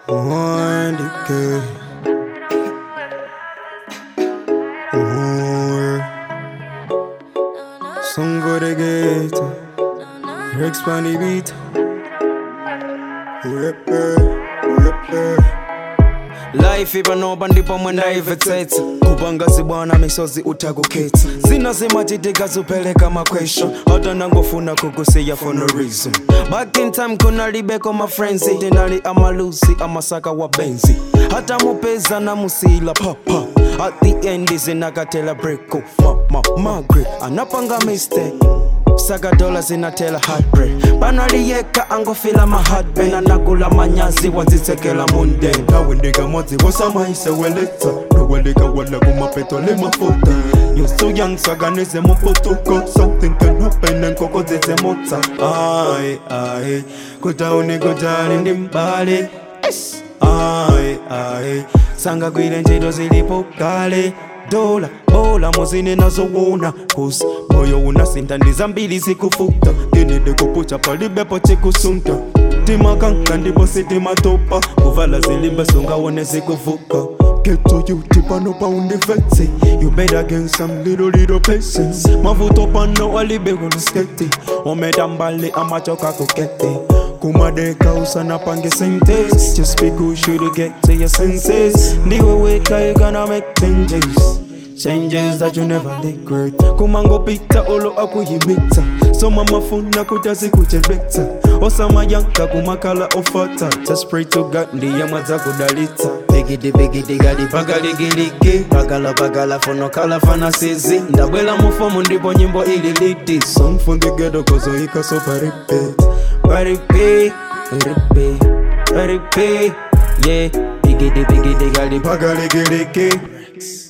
uandike Uwe. Songo de ghetto Rex Panny beat Urepe, urepe life ipanopa ndipo mwenda ivetsetsa kupangazi bwana misozi utakukhetsa zina zimachitika zupeleka makwesho hata nangofuna kukusiya for no reason back in time kunalibeko mafrenzi tinali amalusi amasaka wa benzi hata mupeza na musila papa at the end zinakatela breko mama magre anapanga mistake saka dola zinatela heartbreak panaliyeka angofila maheartburn anakula manyazi wazitsekela munden kawendeka mwadzi vosamaiseweleta noweleka wala kumapeto le mafuta You're so young saganize muputuko something can happen enkoko dzedzemotsa ai ai kutauni kutali ndi mbale ai ai sangagwire ntchito zilipo kale dola bola muzine nazowona kusi moyo unasinda ndi zambiri zikufuta tinide kupucha palibepo chikusunta timakanka ndipo sitimatopa kuvala zilimbe sungawone zikuvuka Get to you, tipano pa undifetse You better gain some little little patience Mavuto pano alibe kuliskete Ometa mbali amachoka kukete kumadeka usana pange sentes Just be good should get to your senses Ndiwe weka you gonna make changes Changes that you never regret kumango pita olo akuyimita soma mafuna kutazikuchebeta osamayanka kumakala ofata just pray to god ndiye mwadza kudalitsa bigidi bigidi gali pagaligiligi bagala bagala fono kala fana sizi ndabwela mufomu ndipo nyimbo ili liti song from the ghetto kozoika so paripet paripi ripi paripi yeah bigidi bigidi gali pagaligiliki